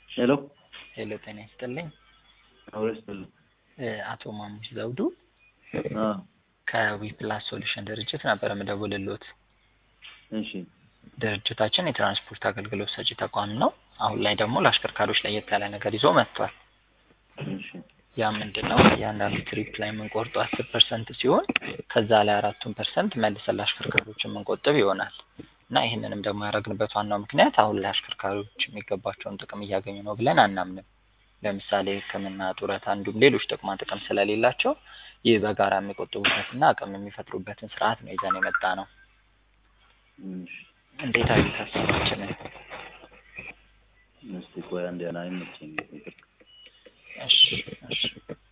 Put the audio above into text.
ሄሎ ሄሎ ጤና ይስጥልኝ። አውሬ ስጥልኝ። እ አቶ ማሙሽ ዘውዱ አ ከዊፕላስ ሶሉሽን ድርጅት ነበር የምደውልልዎት። እሺ ድርጅታችን የትራንስፖርት አገልግሎት ሰጪ ተቋም ነው። አሁን ላይ ደግሞ ለአሽከርካሪዎች ለየት ያለ ነገር ይዞ መጥቷል። እሺ ያ ምንድን ነው? እያንዳንዱ ትሪፕ ላይ የምንቆርጠው አስር ፐርሰንት ሲሆን ከዛ ላይ አራቱን ፐርሰንት መልሰን ለአሽከርካሪዎች የምንቆጥብ ይሆናል እና ይህንንም ደግሞ ያደረግንበት ዋናው ምክንያት አሁን ላይ አሽከርካሪዎች የሚገባቸውን ጥቅም እያገኙ ነው ብለን አናምንም። ለምሳሌ ሕክምና፣ ጡረታ እንዲሁም ሌሎች ጥቅማ ጥቅም ስለሌላቸው ይህ በጋራ የሚቆጥቡበትና አቅም የሚፈጥሩበትን ስርዓት ነው ይዘን የመጣ ነው። እሺ እንዴት አዩት ሀሳባችንን? እስቲ ቆይ አንዴ አይመቸኝም። እሺ እሺ